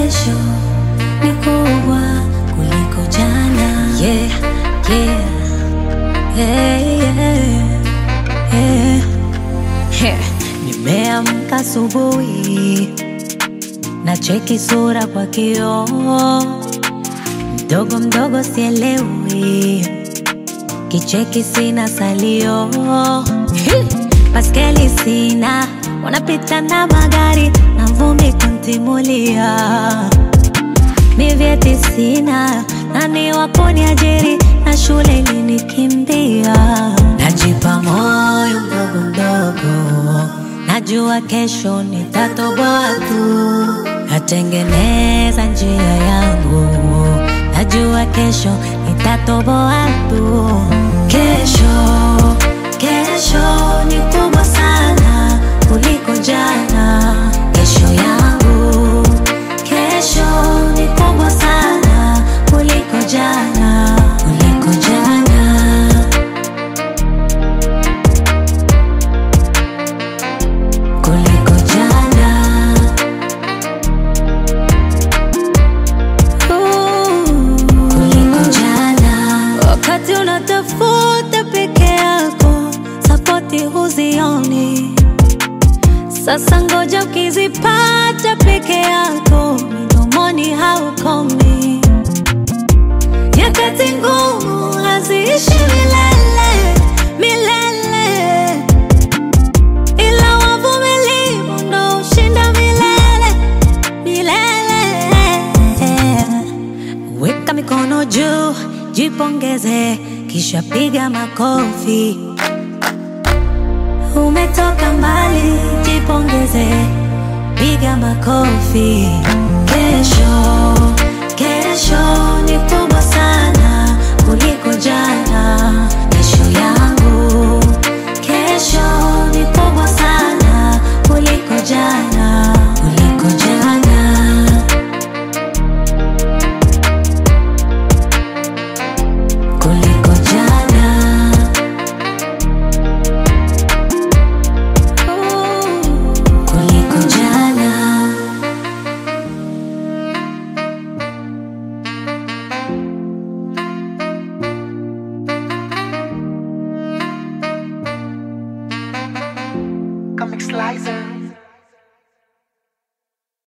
kesho ni kubwa kuliko jana. Yeah, yeah, yeah, yeah, yeah. Yeah. Nimeamka asubuhi na cheki sura kwa kioo, mdogo mdogo sielewi, kicheki sina salio, baskeli sina, wanapita na magari na vumbi kuntimulia, mi vyeti sina, nani wa kuniajiri na shule ilinikimbia, najipa moyo mdogo mdogo, najua kesho nitatoboa tu, natengeneza njia yangu, najua kesho nitatoboa tu. Kesho, kesho ni kubwa sana kuliko jana. Kesho yangu, kesho ni kubwa sana kuliko jana, kuliko jana. kuliko jana. Ooh, kuliko jana. Wakati unatafuta peke yako, sapoti huzioni. Sasa ngoja ukizipata peke yako, midomoni haukomi. Nyakati ngumu haziishi milele milele ila wavumilivu ndo ushinda milele milele. Weka mikono juu, jipongeze, kisha piga makofi. Umetoka mbali, jipongeze, piga makofi. Kesho,